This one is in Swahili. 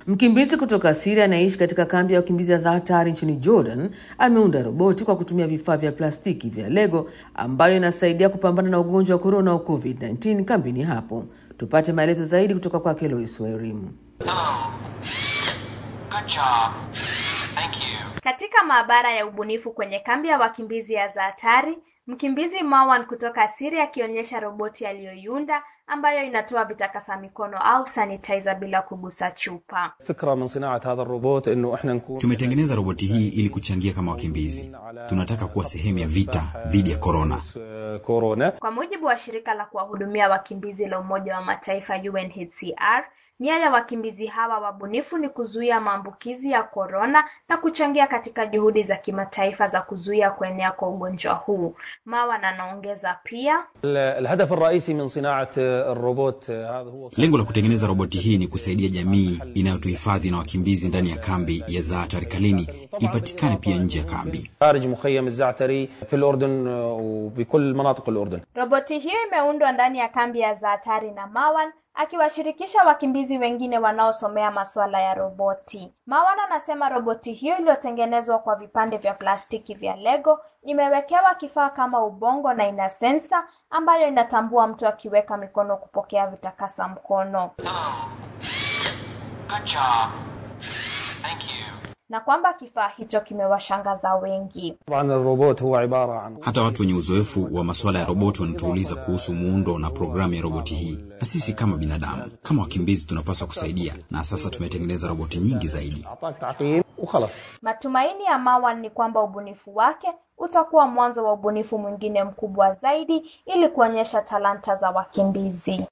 Mkimbizi kutoka Syria anayeishi katika kambi ya wakimbizi ya Zaatari nchini Jordan ameunda roboti kwa kutumia vifaa vya plastiki vya Lego ambayo inasaidia kupambana na ugonjwa wa korona au COVID-19 kambini hapo. Tupate maelezo zaidi kutoka kwake Lois Wairimu. Katika maabara ya ubunifu kwenye kambi ya wakimbizi ya Zaatari, mkimbizi Marwan kutoka Syria akionyesha roboti aliyoiunda ambayo inatoa vitakasa mikono au sanitizer bila kugusa chupa. Tumetengeneza roboti hii ili kuchangia kama wakimbizi. Tunataka kuwa sehemu ya vita dhidi ya korona. Kwa mujibu wa shirika la kuwahudumia wakimbizi la Umoja wa Mataifa UNHCR, nia ya wakimbizi hawa wabunifu ni kuzuia maambukizi ya korona na kuchangia katika juhudi za kimataifa za kuzuia kuenea kwa ugonjwa huu. Marwan anaongeza pia, Lengo la kutengeneza roboti hii ni kusaidia jamii inayotuhifadhi na wakimbizi ndani ya kambi ya Zaatari Kalini ipatikane pia nje ya kambi. roboti hiyo imeundwa ndani ya kambi ya Zaatari na Marwan akiwashirikisha wakimbizi wengine wanaosomea masuala ya roboti. Marwan anasema roboti hiyo iliyotengenezwa kwa vipande vya plastiki vya Lego imewekewa kifaa kama ubongo na ina sensa ambayo inatambua mtu akiweka mikono kupokea vitakasa mkono. Na kwamba kifaa hicho kimewashangaza wengi. Hata watu wenye uzoefu wa masuala ya roboti wanatuuliza kuhusu muundo na programu ya roboti hii, na sisi kama binadamu, kama wakimbizi, tunapaswa kusaidia, na sasa tumetengeneza roboti nyingi zaidi. Matumaini ya Marwan ni kwamba ubunifu wake utakuwa mwanzo wa ubunifu mwingine mkubwa zaidi ili kuonyesha talanta za wakimbizi.